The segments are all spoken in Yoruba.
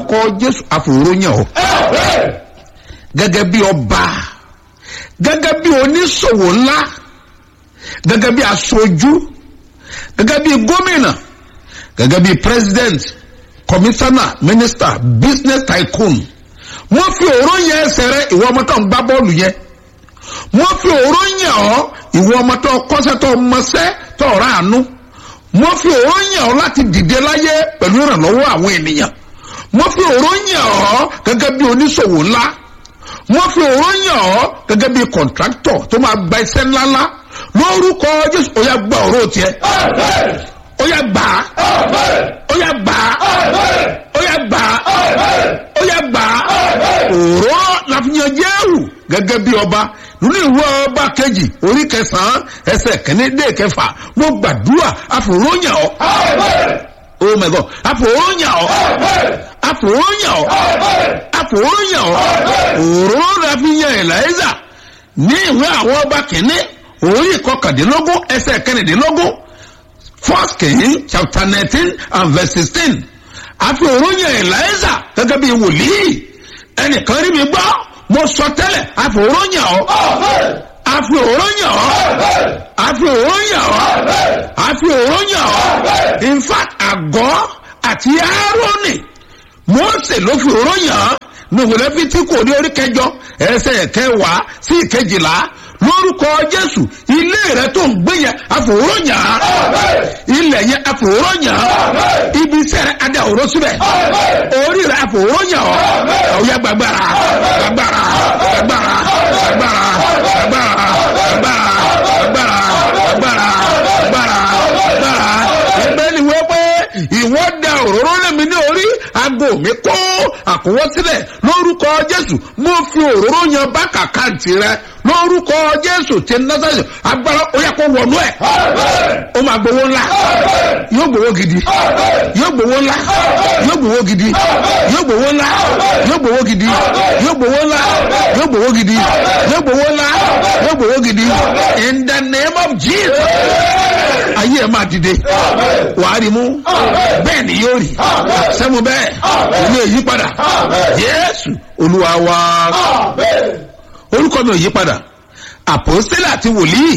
lórúkọ jésù àfòróyàn ọ gẹ́gẹ́ bí ọba gẹ́gẹ́ bí oníṣòwò ńlá gẹ́gẹ́ bí aṣojú gẹ́gẹ́ bí gómìnà gẹ́gẹ́ bí president commissioner minister business tycoon wọ́n fi òró yẹn ẹsẹ̀ rẹ ìwọ ọmọ tó ń gbá bọ́ọ̀lù yẹn wọ́n fi òró yẹn ọ́ ìwọ ọmọ tó kọ́sẹ́ tó mọṣẹ́ tó ráàánú wọ́n fi òró yẹn ọ́ láti dìde láyé pẹ̀lú ìrànlọ́wọ́ àwọn ènìyàn wọ́n fi òró yẹn ọ́ gẹ́gẹ́ bí oníṣòwò ńlá wọ́n fi òró yẹn ọ́ gẹ́gẹ́ bí kọ̀ǹtráktọ̀ tó máa gba iṣẹ́ ńláńlá lórúkọ jésù ó yá gba òró tiẹ̀ ó yá gbà á ó yá gbà á ó yá gbà á ó yá gbà á òró láfihàn jẹ́rù gẹ́gẹ́ bí ọba nínú ìwé ọba kejì orí kẹsàn-án ẹsẹ̀ kẹ́ni dé kẹfà mo gbàdúrà àfòróyàn ọ́ oh my god àfòróyàn ọ́ àfòróyàn ọ́ àfòróyàn ọ́ òró láfihàn eliza ní ìwé àwọn ọba kìíní orí kọkàndínlógún ẹsẹ̀ kẹrìndínlógún first king chapter nineteen and verse sixteen àfi òróyìn eliza gẹ́gẹ́ bí wòlíì ẹnìkan rí mi gbọ́ mo sọ tẹ́lẹ̀ àfi òróyìn ọ́ àfi òróyìn ọ́ àfi òróyìn ọ́ àfi òróyìn ọ́ in fact àgọ́ àti aaroni mose ló fi òróyìn ọ́ ní ìwòlẹ́ fi tí kò ní orí kẹjọ ẹsẹ̀ kẹwàá sí ìkejìlá lórúkọ jésù ilé rẹ tó ń gbé yẹn àfòróyàn ilẹ̀ yẹn àfòróyàn ibi iṣẹ́ rẹ adé òró síbẹ̀ orí rẹ àfòróyàn ọ̀yà gbàgbára gbàgbára gbàgbára gbàgbára gbàgbára gbàgbára gbàgbára gbàgbára gbàgbára gbàgbára ẹgbẹ́ ni wọ́n pé ìwọ́ da òróró lẹ́mi ní orí aago mi kó àkúwọ́ sílẹ̀ lórúkọ jésù mo fi òróró yan bá kàkáǹtì rẹ lórúkọ jésù tí násàlẹ̀ agbára ó yẹ kó wọnú ẹ̀ ó máa gbowó ńlá yóò gbowó gidi yóò gbowó ńlá yóò gbowó gidi yóò gbowó ńlá yóò gbowó gidi yóò gbowó ńlá yóò gbowó gidi yóò gbowó ńlá yóò gbowó gidi in the name of jesus ayé ẹ máa dìde wàá rí mú bẹ́ẹ̀ ni yóò rí sẹ́mu bẹ́ẹ̀ ilé yípadà jésù olúwa wa orúkọ mi ò yí padà àpòsílẹ̀ àti wòlíì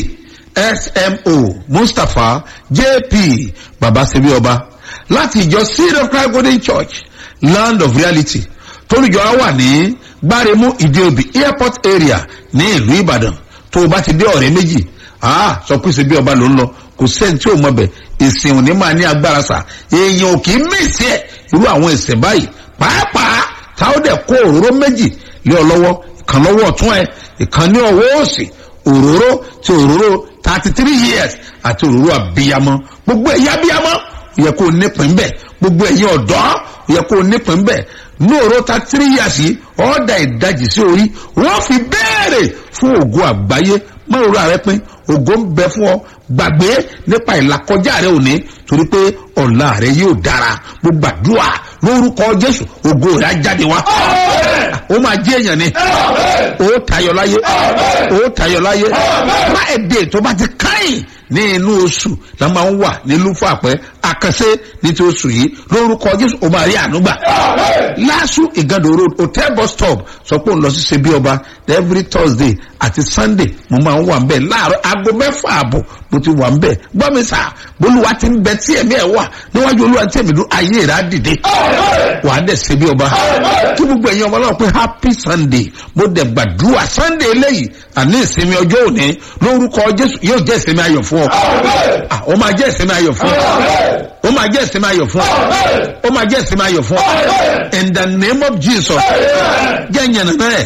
smo mustapha jp babasebi ọba láti ìjọ seed of christ golden church land of reality tólùjọ á wà ní gbáremú ìdíobì airport area ní ìlú ìbàdàn tó o bá ti dé ọ̀rẹ́ méjì ah sọ pé ṣe bí ọba ló ń lọ kò sẹ́ni tí ò mọ̀ bẹ̀ ìsìn òní máa ní agbára sà èèyàn ò kì í mèsì ẹ̀ irú àwọn ìsìn báyìí pàápàá táwọn dẹ̀ kó òróró méjì lé ọ lọ́wọ́ ìkan lọ́wọ́ ọ̀tún ẹ̀ ìkan ní ọwọ́ òsì òróró ti òróró thirty three years àti òróró àbíyamọ gbogbo ẹ̀yà àbíyamọ ó yẹ kó o nípìn bẹ́ẹ̀ gbogbo ẹ̀yìn ọ̀dọ́ ó yẹ kó o nípìn bẹ́ẹ̀ ní òróró thirty three years yìí ọ̀ọ́dà ìdajì sí orí wọ́n fi béèrè fún ògo àgbáyé mọ́rùrú ààrẹ pín ògo ń bẹ fún ọ gbàgbé nípa ìlàkọjá rẹ òní torí pé ọ̀la rẹ yóò dára mo gbàdúrà lórúkọ jésù ògo rẹ á jáde wá ó máa jẹ́ èèyàn ni ó tayọ láyé ó tayọ láyé friday tó bá ti káyìn ní inú oṣù la máa ń wà ní lúfàpẹ́ àkànṣe ní ti oṣù yìí lórúkọ jésù ó máa rí ànúgbà lásù ìgàdò road hotel bus stop sọ pé òun lọ sí ṣebí ọba every thursday àti sunday mo máa ń wà ń bẹ̀ láàárọ̀ aago mẹ́fà àbọ̀ mo ti wà ń bẹ̀ gbọ́ mi sà bolúwa ti ń bẹ tí ẹ̀mí ẹ̀ wà níwájú olúwa tí ẹ̀mí dún ayé rẹ̀ á dìde wà á dẹ̀ ṣebí ọba kí gbogbo ẹ̀yin ọmọ náà pé happy sunday mo dẹ̀ gbàdúrà sunday eléyìí àní ìsinmi ọjọ́ òní lórúkọ jésù yóò jẹ́ ìsinmi ayọ̀ fún ọ ó máa jẹ́ ìsinmi ayọ̀ fún ọ ó máa jẹ́ ìsinmi ayọ̀ fún ọ ó máa jẹ́ ìsinmi ayọ̀ fún ọ in the name of jesus jẹ́ ìyànnà náà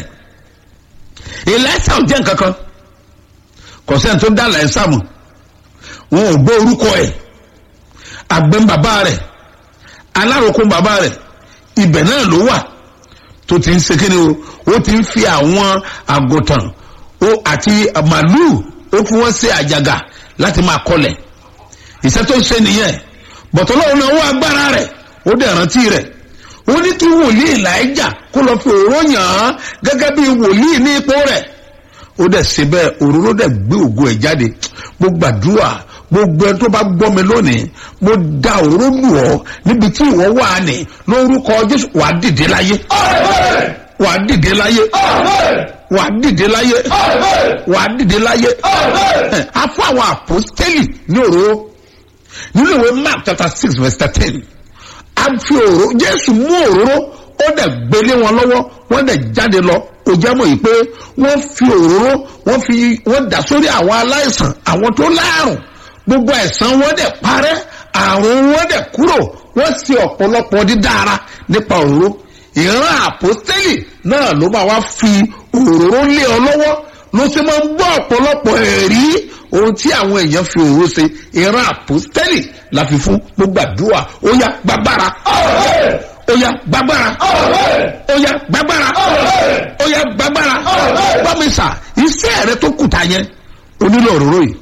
ìlẹ́sà ò jẹ́ nǹkan kan kò sẹ́ni tó dá ìlẹ́sà mọ̀ wọn ò gbọ́ orúkọ ẹ̀ àgbẹ̀ bàbá rẹ̀ alárokùn bàbá rẹ̀ ibẹ̀ náà ló wà tó ti ń sekere o ó ti ń fi àwọn àgùntàn àti màlúù ó fi wọ́n ṣe àjàgà láti máa kọlẹ̀ ìṣẹ́ tó ń ṣe nìyẹn bọ̀tọ̀ lọ́wọ́ náà wọ́n agbára rẹ̀ ó dẹ̀ rántí rẹ̀ ó ní kí wòlíì làájà kó lọ fi òróró yàn án gẹ́gẹ́ bí wòlíì ní ipò rẹ̀ ó dẹ̀ ṣe bẹ́ẹ̀ òróró dẹ̀ gbé ògo ẹ̀ jáde mo gbàdúrà gbogbo ẹni tó bá gbọ́ mi lónìí mo da òróró lù ọ́ níbi tí ìwọ wà ní lórúkọ jésù wàá dìde láyé wàá dìde láyé wàá dìde láyé wàá dìde láyé a fún àwọn àpòstélì ní òróró nínú ìwé mark chapter six verse thirteen a fi òróró jésù mú òróró ó dẹ̀ gbélé wọn lọ́wọ́ wọ́n dẹ̀ jáde lọ ó jẹ́ mọ̀ yìí pé wọ́n fi òróró wọ́n fi wọ́n dà sórí àwọn aláìsàn àwọn tó láàrùn gbogbo ẹ̀sán wọn dẹ̀ parẹ́ àrùn wọn dẹ̀ kúrò wọ́n sì ọ̀pọ̀lọpọ̀ dídára nípa òróró ìran àpòstélì náà ló máa wá fi òróró lé ọ lọ́wọ́ ló sì máa ń gbọ́ ọ̀pọ̀lọpọ̀ ẹ̀rí ohun tí àwọn èèyàn fi òróró ṣe ìran àpòstélì la fi fún gbogbo àdúrà ó yá gbàgbára ó yá gbàgbára ó yá gbàgbára ó yá gbàgbára bámisà iṣẹ́ rẹ tó kùtà yẹn onílò òróró yìí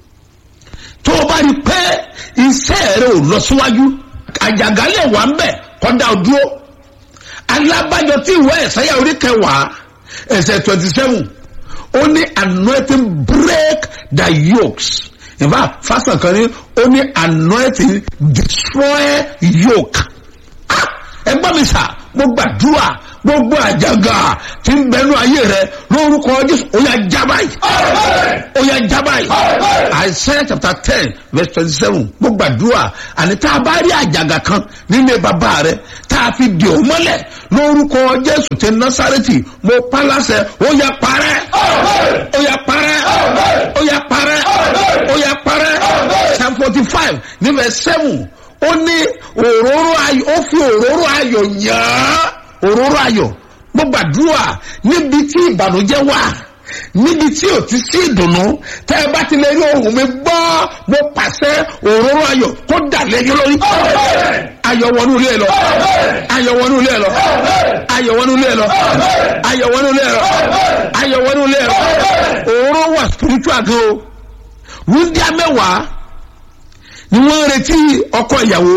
tó o bá rí pé iṣẹ́ rẹ ò lọ síwájú àjàgálẹ̀ wà ń bẹ̀ kọ́dà dúró alábàjọ tí ìwé ẹ̀sáyà orí kẹwàá ẹsẹ̀ twenty seven ó ní anointing break the yokes in fact fásitì kan ní ó ní anointing destroy yoke ah ẹgbọ́n mi sà mo gbàdúrà gbogbo àjàgà tí ń bẹnu ayé rẹ lórúkọ jésù ó yà jábá yìí ó yà jábá yìí Isaiah chapter ten verse twenty seven mo gbàdúrà àní tá a bá rí àjàgà kan nílé bàbá rẹ tá a fi dì ó mọ́lẹ̀ lórúkọ jésù ti násàrẹ́tì mo pálásẹ̀ ó yà parẹ́ ó yà parẹ́ ó yà parẹ́ ó yà parẹ́ psalm forty five ní verse seven ó ní òróró ayọ̀ ó fi òróró ayọ̀ yàn án òróró ayọ̀ mo gbàdúrà níbi tí ìbànújẹ́ wà níbi tí ò ti sí ìdùnnú tẹ́ ẹ bá ti lè rí ohùn mi gbọ́ mo pàṣẹ òróró ayọ̀ kó dà lẹ́yìn lórí ayọ̀ wọnú ilé lọ ayọ̀ wọnú ilé lọ ayọ̀ wọnú ilé lọ ayọ̀ wọnú ilé lọ ayọ̀ wọnú ilé lọ òróró wà spiritual gan o wúndíá mẹ́wàá ni wọ́n ń retí ọkọ ìyàwó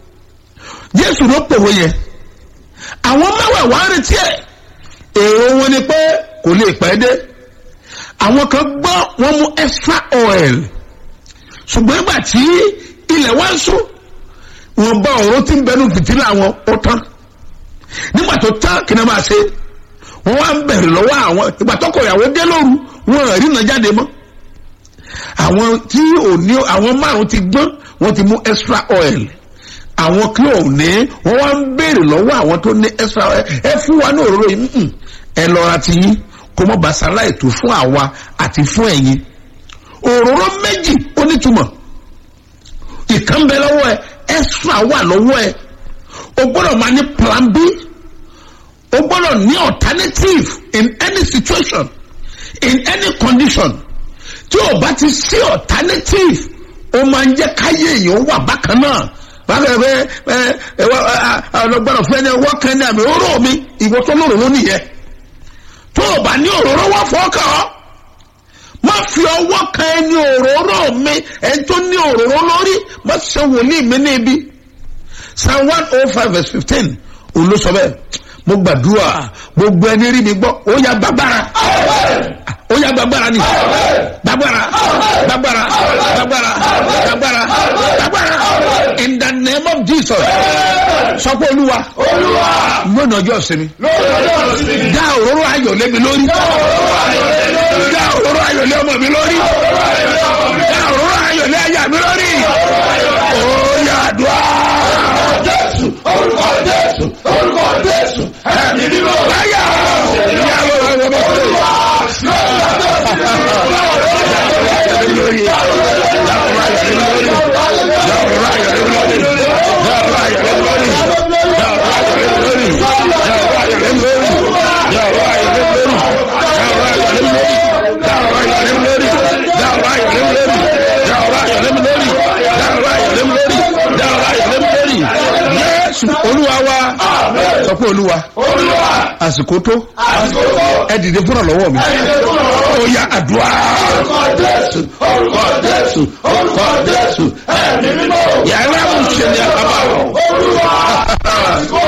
jésù ló pòwe yẹn àwọn mẹ́wàá ń retí ẹ̀ èrò wọn ni pé kò lè pẹ́ dé àwọn kan gbọ́ wọ́n mú extra oil ṣùgbọ́n ìgbà tí ilẹ̀ wá ń sùn wọn bá ọ̀rọ̀ tí ń bẹnu fìtílà wọn ó tán nígbà tó tán kí ni wọ́n máa ṣe wọ́n wá ń bẹ̀rẹ̀ lọ́wọ́ àwọn ìgbà tọkọ ìyàwó dé lóru wọn rí iná jáde mọ́ àwọn tí ò ní àwọn márùn ti gbọ́n wọ́n ti mú extra oil àwọn kí ò ní wọ́n wá ń béèrè lọ́wọ́ àwọn tó ní extra oil ẹ fún wa ní òróró yìí mm, ẹ lọ́ra ti yín kó mọ́ basala ètò fún àwa àti fún ẹ̀yin òróró méjì ó nítumọ̀ ìkan bẹ lọ́wọ́ ẹ extra wà lọ́wọ́ ẹ o gbọ́dọ̀ máa ní plan b o gbọ́dọ̀ ní alternative in any situation in any condition tí o bá ti sí alternative o máa ń jẹ́ káyé èèyàn wà bákan náà bákan ẹ ẹ ẹ ọlọgbọdọ fún ẹni ọwọ́ kan ní àmì òróró mi ìwọ tó lóróró nìyẹn tó o bá ní òróró wá fọkàn ọ má fi ọwọ́ kan ẹni òróró mi ẹni tó ní òróró lórí má ṣe wòlíì mi níbi psalm one oh five verse fifteen òun ló sọ bẹ́ẹ̀ mo gbàdúrà gbogbo ẹni rí mi gbọ́ ó yá gbàgbára ó yá gbàgbára ni gbàgbára gbàgbára gbàgbára gbàgbára gbàgbára in the name of jesus sọ pé olúwa lónìí ọjọ́ ìsinmi dá òróró ayọ̀ lé mi lórí dá òróró ayọ̀ lé ọmọ mi lórí dá òróró ayọ̀ lé aya mi lórí ó yá àdúrà jésù orúkọ jésù orúkọ jésù ẹ̀mí nínú ọ̀láyà ìyàwó ọmọ olúwa olúwa wa sọ pé olúwa àsìkò tó ẹ dìde fúnra lọ́wọ́ mi ó yá àdúrà orúkọ jésù orúkọ jésù ẹ̀mí mímọ́ yàrá mo ṣe ní àbábọ̀ olúwa àsìkò